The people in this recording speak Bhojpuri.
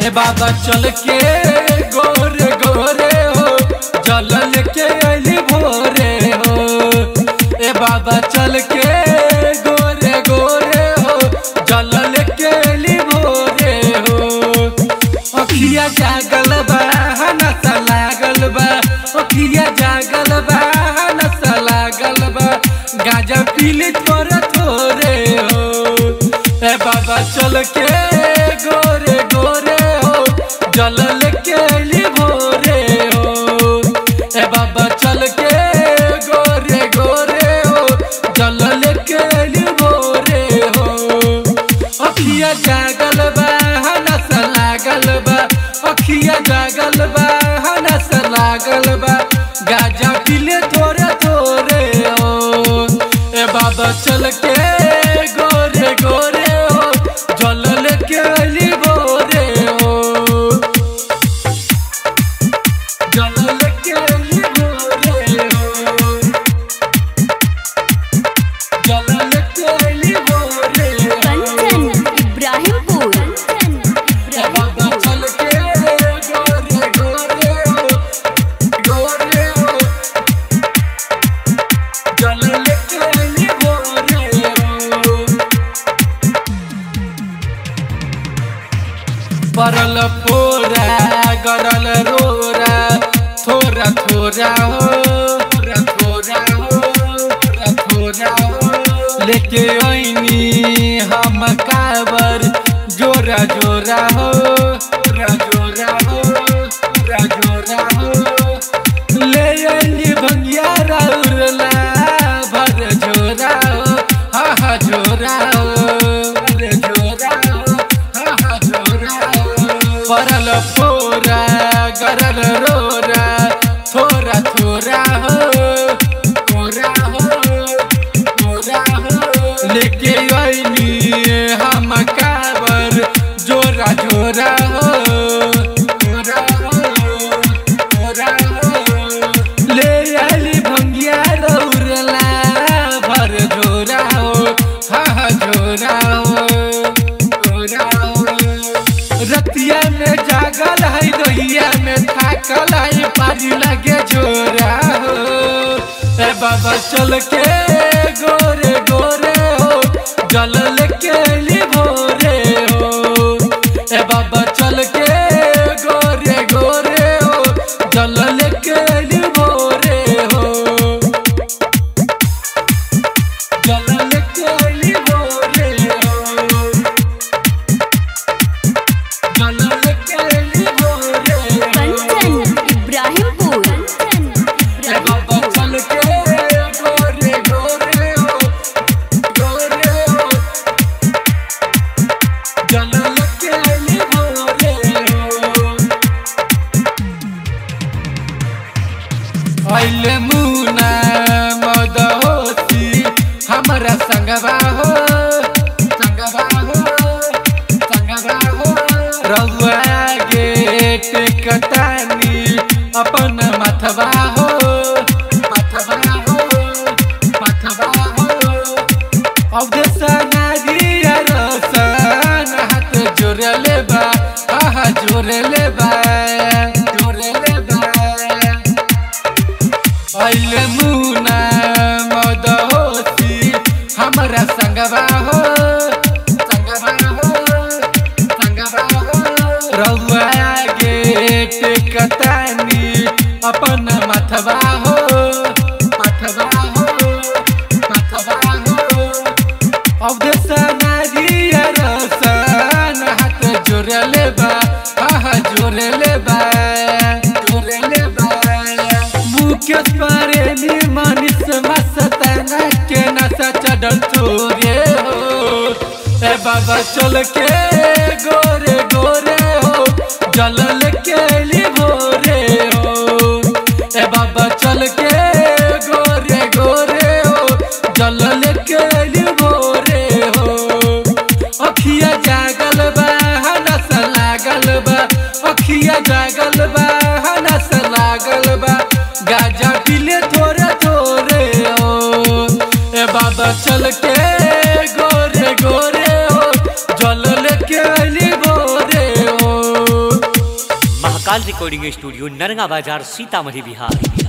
ए बाबा चल के गोरे गोरे हो जल लेके अली भोरे हो ए बाबा चल के गोरे गोरे हो जल लेके अली भोरे हो अखिया जागल बा नस लागल बा अखिया जागल बा नस लागल बा गाजा पीली थोड़े थोड़े हो ए बाबा चल के गोरे गोरे हो जल लेके अली भोरे हो ए बाबा चल के गोरे गोरे हो जल लेके अली भोरे हो अखिया जागल बा नस लागल बा अखिया जागल बा नस लागल बा गाजा पीले थोड़े थोड़े हो ए बाबा चल के गोरे गोरे हो जल लेके अली भोरे हो जल लेके अली भोरे हो जल लेके अली भोरे हो कंचन इब्राहिमपुर ए बाबा चल के गोरे गोरे हो गोरे हो जल लेके अली भोरे हो परल फोरा गरल रोरा थोरा थोरा हो थोरा थोरा हो थोरा थोरा हो लेके ऐनी हम काबर जोरा जोरा हो जोरा जोरा हो जोरा जोरा हो ले ऐनी भंगिया राउरला भर जोरा हो हा हा जोरा हो भर जोरा हो हा हा जोरा हो परल फोरा गरल रोरा थोरा थोरा हो थोरा हो थोरा हो लेके आईनी हम काबर जोरा जोरा हो जोरा हो जोरा हो ले आली भंगिया रौरला भर जोरा हो हा हा जोरा हो जोरा हो रतिया में जागल है दहिया में थाकल है पारी लगे जोरा हो ए बाबा चल के गोरे गोरे हो जल लेके अली भोरे हो ए बाबा चल के गोरे गोरे हो जल लेके अली भोरे हो जल लेके अली भोरे हो जल लेके अली भोरे हो कंचन इब्राहिमपुर ए बाबा चल के गोरे गोरे हो गोरे हो जल लेके अली भोरे हो अइले मुना मद होती हमरा संगवा हो संगवा हो संगवा हो रउआ गेट कतानी अपन मथवा हो मथवा हो मथवा हो अवदेशना गिया रसन हाथ जोड़ले बा आहा जोड़ले बा जोड़ले बा अइले मुना मद होती हमरा संगवा हो संगवा हो संगवा हो रउआ गेट कतानी अपन मथवा हो मथवा हो मथवा हो अवदेशना गिया रसन हाथ जोड़ले बा आहा जोड़ले बा जोड़ले बा मुकेश प्रेमी मनीष मस्ताना के नशा चढ़ल छोरे हो ए बाबा चल के गोरे गोरे हो जल लेके अली भोरे हो ए बाबा चल के गोरे गोरे हो जल लेके अली भोरे हो अखिया जागल बा नस लागल बा अखिया जागल बा नस लागल बा गाजा पीले थोड़े थोड़े हो ए बाबा चल के गोरे गोरे हो जल लेके अली भोरे हो महाकाल रिकॉर्डिंग स्टूडियो नरगा बाजार सीतामढ़ी बिहार